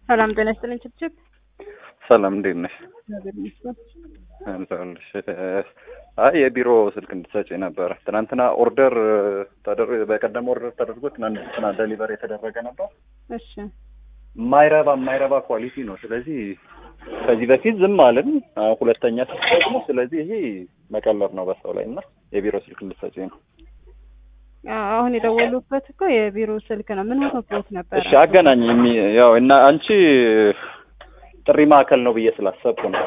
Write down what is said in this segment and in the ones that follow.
ሰላም ጤና ይስጥልኝ ችብችብ። ሰላም እንዴት ነሽ? እግዚአብሔር ይመስገን። አለሁልሽ። አይ የቢሮ ስልክ እንድትሰጪ ነበረ። ትናንትና ኦርደር ተደር በቀደም ኦርደር ተደርጎ ትናንትና ደሊቨር የተደረገ ነበር። እሺ የማይረባ የማይረባ ኳሊቲ ነው። ስለዚህ ከዚህ በፊት ዝም አልን። አሁን ሁለተኛ ስልክ ደግሞ ስለዚህ ይሄ መቀለር ነው በሰው ላይ እና የቢሮ ስልክ እንድትሰጪ ነው። አ- አሁን የደወሉበት እኮ የቢሮ ስልክ ነው። ምን ሆኖብዎት ነበር? እሺ አገናኝ የሚ ያው እና አንቺ ጥሪ ማዕከል ነው ብዬ ስላሰብኩ ነው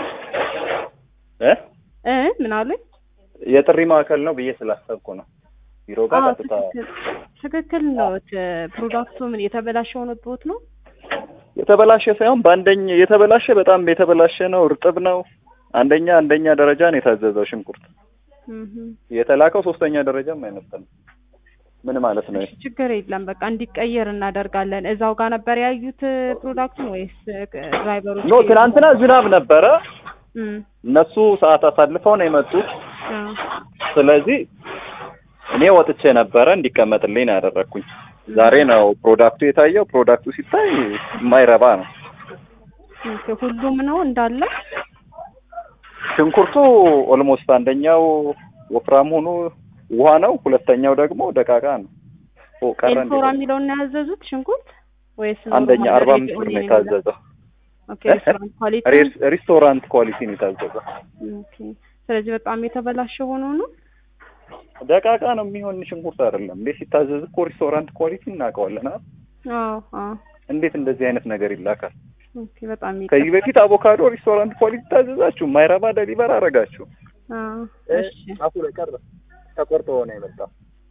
እ እ ምን አሉኝ? የጥሪ ማዕከል ነው ብዬ ስላሰብኩ ነው። ቢሮ ጋር አዎ ቀጥታ ትክክል ትክክል ነው። ፕሮዳክቱ ምን የተበላሸ ሆኖብዎት ነው? የተበላሸ ሳይሆን በአንደኛ የተበላሸ በጣም የተበላሸ ነው። እርጥብ ነው። አንደኛ አንደኛ ደረጃ ነው የታዘዘው ሽንኩርት እህ የተላከው ሶስተኛ ደረጃም አይመጣም። ምን ማለት ነው? እሺ ችግር የለም በቃ እንዲቀየር እናደርጋለን። እዛው ጋር ነበር ያዩት ፕሮዳክቱን ወይስ ድራይቨሮች? ኖ ትናንትና ዝናብ ነበረ። እም እነሱ ሰዓት አሳልፈው ነው የመጡት። አዎ ስለዚህ እኔ ወጥቼ ነበረ እንዲቀመጥልኝ ነው ያደረግኩኝ። ዛሬ ነው ፕሮዳክቱ የታየው። ፕሮዳክቱ ሲታይ የማይረባ ነው። ኦኬ፣ ሁሉም ነው እንዳለ? ሽንኩርቱ ኦልሞስት አንደኛው ወፍራም ሆኖ ውሃ ነው፣ ሁለተኛው ደግሞ ደቃቃ ነው። ኦ ቀረ እንዴ? ኤልፎራ የሚለውን ነው ያዘዙት ሽንኩርት ወይስ አንደኛ ኖርማል አርባ ሬዲ አምስት ብር ኦኒየን ነው የሚለው? የታዘዘው። ኦኬ ሬስቶራንት ኳሊቲ ሬስ- ሬስቶራንት ኳሊቲ ነው የታዘዘው። ኦኬ። ስለዚህ በጣም የተበላሸ ሆኖ ነው። ደቃቃ ነው የሚሆን ሽንኩርት አይደለም እንዴ? ሲታዘዝ እኮ ሬስቶራንት ኳሊቲ እናውቀዋለን። አይደል? አዎ አዎ። እንዴት እንደዚህ አይነት ነገር ይላካል? ኦኬ በጣም ይቀ- ከዚህ በፊት አቮካዶ ሬስቶራንት ኳሊቲ ታዘዛችሁ፣ ማይረባ ደሊቨር አረጋችሁ። አዎ እሺ አፉ ላይ ቀረ ተቆርጦ ሆነ የመጣው።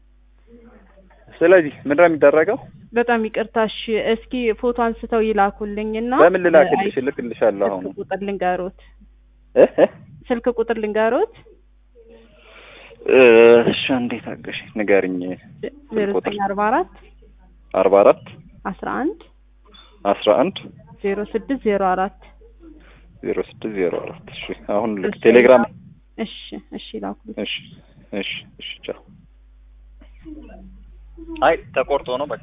ስለዚህ ምንድን ነው የሚደረገው? በጣም ይቅርታ። እሺ እስኪ ፎቶ አንስተው ይላኩልኝና በምን ልላክልሽ? እልክልሻለሁ አሁን ስልክ ቁጥር ልንገሮት። እ እ ስልክ ቁጥር ልንገሮት እ እሺ እንዴት አገሽ ንገርኝ። ዜሮ ዘጠኝ አርባ አራት አርባ አራት አስራ አንድ አስራ አንድ ዜሮ ስድስት ዜሮ አራት ዜሮ ስድስት ዜሮ አራት እሺ አሁን ልክ ቴሌግራም እሺ እሺ ላኩልኝ። እሺ እሺ እሺ ቻው። አይ ተቆርጦ ነው በቃ